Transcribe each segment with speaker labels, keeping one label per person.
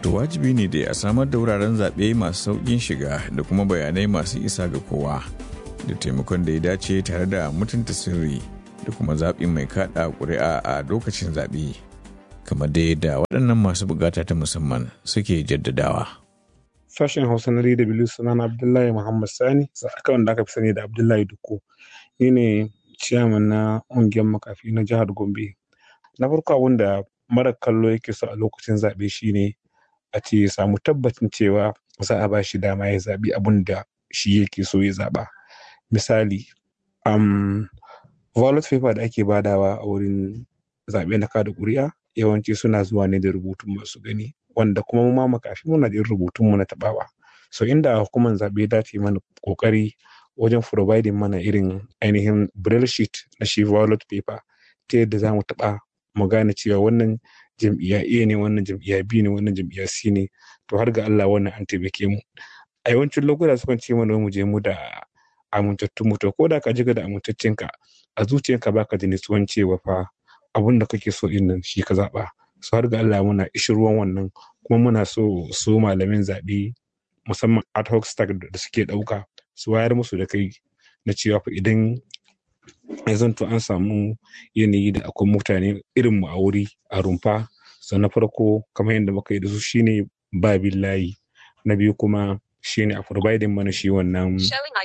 Speaker 1: To wajibi ne da a samar da wuraren zaɓe masu sauƙin shiga da kuma bayanai masu isa ga kowa da taimakon da ya dace tare da mutunta sirri da kuma zaɓin mai kaɗa ƙuri'a a lokacin zaɓe. Kamar da yadda waɗannan masu buƙata ta musamman suke jaddadawa.
Speaker 2: Sashen Hausa na DW sunana Abdullahi Muhammad Sani, aka wanda aka fi sani da Abdullahi Duku. Ni ne ciyaman na ƙungiyar makafi na jihar Gombe. Na farko abin da mara kallo yake so a lokacin zaɓe shine a ce ya samu tabbacin cewa za a ba shi dama ya zaɓi abin da shi yake so ya zaɓa. Misali, um, ballot paper da ake badawa a wurin zaɓe na kada ƙuri'a yawanci suna zuwa ne da rubutun masu gani wanda kuma mu ma makafi muna da rubutun mu na taɓawa. So inda hukumar zaɓe ta yi mana ƙoƙari wajen providing mana irin ainihin braille sheet na shi ballot paper ta yadda za mu taɓa mu gane cewa wannan jam'iyya A ne wannan jam'iyya B ne wannan jam'iyya C ne to har ga Allah wannan an taimake mu a yawancin lokuta sukan ce mana mu je mu da amintattun mu to ko da ka jiga da amintaccen ka a zuciyarka baka da nutsuwan cewa fa abun da kake so din nan shi ka zaba so har ga Allah muna ruwan wannan kuma muna so su malamin zaɓe musamman ad hoc staff da suke ɗauka su wayar musu da kai na cewa fa idan ya zanto an samu yanayi da akwai mutane irin mu a wuri a rumfa so na farko kamar yadda muka yi da su shine ba layi na biyu kuma shine a providing mana shi wannan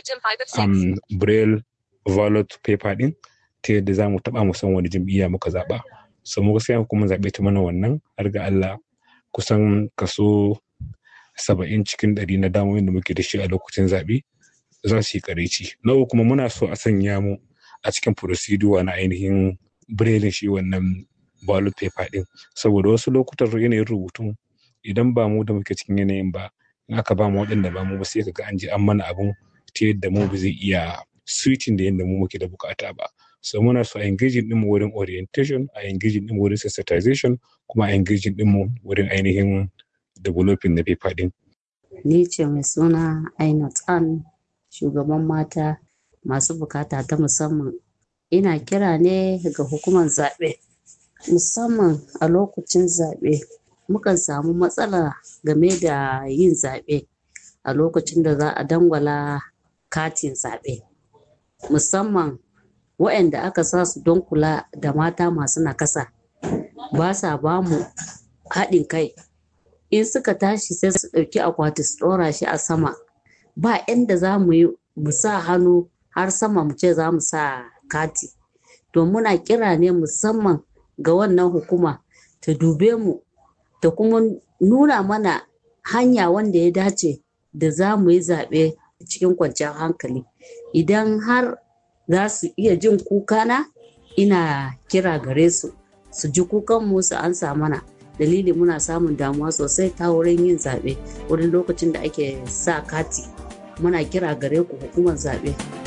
Speaker 2: um, braille ballot paper din ta yadda za mu taba mu san wani jam'iyya muka zaba so mu gaskiya kuma zaɓe ta mana wannan har ga Allah kusan kaso saba'in cikin ɗari na damoyin da muke da shi a lokacin zaɓe za su yi kareci na uku kuma muna so a sanya mu a cikin procedure na ainihin braille shi wannan ballot paper din saboda wasu lokutan yanayin rubutun idan ba mu da muke cikin yanayin ba in aka ba mu waɗanda ba mu ba sai kaga an je an mana abun ta yadda mu ba zai iya switching da yadda mu muke da bukata ba so muna so a engaging din mu wurin orientation a engaging din mu wurin sensitization kuma a engaging din mu wurin ainihin developing na paper din
Speaker 3: ni ce mai suna Ainat An shugaban mata masu bukata ta musamman ina kira ne ga hukumar zaɓe musamman a lokacin zaɓe mukan samu matsala game da yin zaɓe a lokacin da za a dangwala katin zaɓe musamman waɗanda aka sa su don kula da mata masu nakasa ba sa ba mu haɗin kai in suka tashi sai su ɗauki akwati su ɗora shi a sama ba inda za mu yi mu sa hannu har sama mu ce za mu sa kati to muna kira ne musamman ga wannan hukuma ta dube mu ta kuma nuna mana hanya wanda ya dace da za mu yi zaɓe cikin kwanciyar hankali idan har za su iya jin kukana ina kira gare su su ji kukanmu su ansa mana dalili muna samun damuwa sosai ta wurin yin zaɓe wurin lokacin da ake sa kati muna kira gare ku hukumar zaɓe